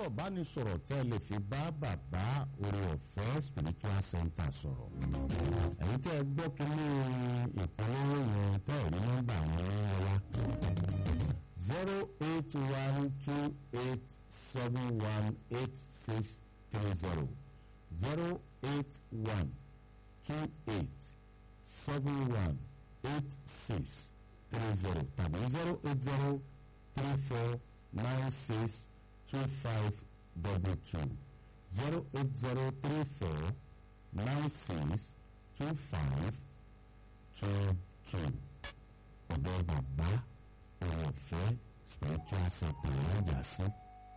ìbánisọ̀rọ̀ tẹ́ lè fi bá bàbá orí ọ̀fẹ́ spiritual center sọ̀rọ̀ ẹ̀yin tẹ́ ẹ gbọ́ kínní ìpolówó yẹn tẹ́ ẹ̀ rí nọ́mbà wọn wá zero eight one two eight seven one eight six three zero zero eight one two eight seven one eight six three zero tàbí zero eight zero three four nine six two five double two zero eight zero three four nine six two five two two ọ̀dọ̀ bàbá ọ̀rọ̀ ọ̀fẹ́ spiritual center lọ́jà sí.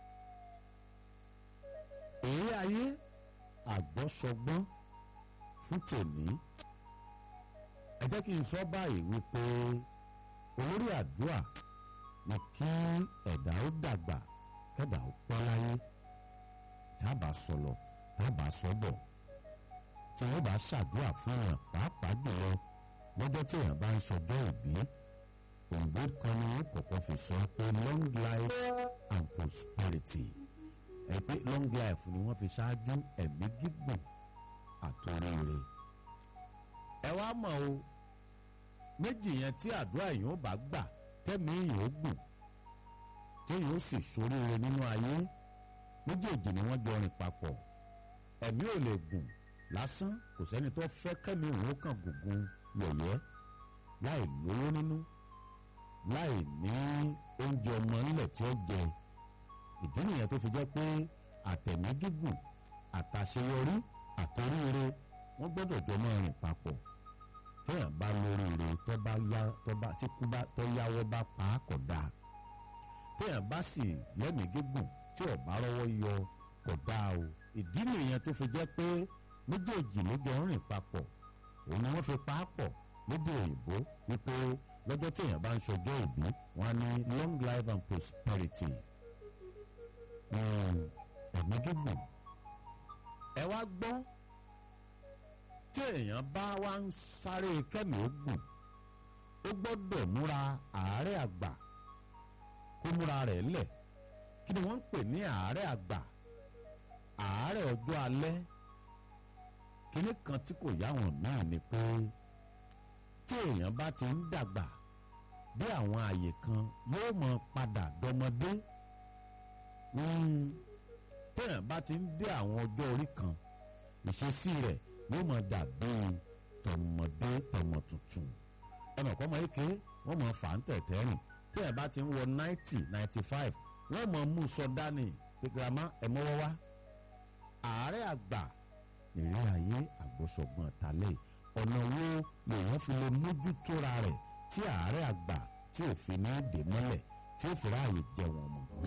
èyí ayé àgbọ́sọgbọ́n fún tèmi ẹ jẹ́ kí n sọ báyìí wípé olórí àdúrà ni kí ẹ̀dá ó dàgbà kẹ́dà ó pọ́ láyé tábà sọlọ tábà sọ́bọ̀ tí wọ́n bá ṣàdúrà fún èèyàn pàápàá jùlọ lọ́jọ́ tí èèyàn bá ń sọjọ́ ìbí òǹgbò kan ni wọ́n kọ́kọ́ fi sọ pé long life and prosperity ẹ pé long life ni wọ́n fi ṣáájú ẹ̀mí gígùn àtòrére ẹ wá mọ̀ o méjì yẹn tí àdúrà èèyàn bá gbà tẹ́mi èèyàn ó gùn téèyàn ó sì ṣoríire nínú ayé méjèèjì ni wọ́n jọ rìn papọ̀ ẹ̀mí ò lè gùn lásán kò sẹ́ni tó fẹ́ kẹ́mi òun ó kàn gùngùn yẹ̀yẹ́ láì lówó nínú láì ní oúnjẹ ọmọ ńlẹ̀ tí ó jẹ ìdí nìyẹn tó fi jẹ́ pé àtẹ̀mí gígùn àtàṣeyọrí àtòríire wọ́n gbọ́dọ̀ jọ máa rìn papọ̀ téèyàn bá lóríire tó bá yá tó bá tí kú bá tó yáwọ́ bá pa á kọ̀ dáa téèyàn bá sì lẹ́mìí gígùn tí ò bá rọ́wọ́ yọ kọ̀ dáa o ìdí nìyẹn tó fi jẹ́ pé méjèèjì ló jọ ń rìn papọ̀ òun ni wọ́n fi pa á pọ̀ lédè òyìnbó wípé lọ́jọ́ téèyàn bá ń ṣọjọ́ ìbí wọ́n á ní long life and prosperity ẹ̀mí gígùn ẹ wá gbọ́ tí èèyàn bá wá ń sáré kẹ́mi ogun ó gbọ́dọ̀ múra àárẹ̀ àgbà kó múra rẹ̀ lẹ̀ kí ni wọ́n ń pè ní àárẹ̀ àgbà àárẹ̀ ọjọ́ alẹ́ kíní kan tí kò yá wọn náà ni pé tí èèyàn bá ti ń dàgbà bí àwọn àyè kan yóò mọ padà dọmọdé téèyàn bá ti ń dé àwọn ọjọ́ orí kan ìṣesí rẹ̀ yóò máa dàbí tọmọdé tọmọ tuntun ẹnì kan máa ké wọ́n máa fà ń tẹ̀tẹ̀ rìn tí ẹ̀ bá ti ń wọ ninety ninety five wọ́n máa mú sọ dání pé girama ẹ̀ mọ́wọ́ wá àárẹ̀ àgbà ìrírí ayé àgbọ̀sọ̀gbọ̀n tálẹ̀ ọ̀nà wo lèèyàn fi lè mójútóra rẹ̀ tí àárẹ̀ àgbà tí ò fi ní dè mọ́lẹ̀ tí ó fi ráàyè jẹ wọn mọ́.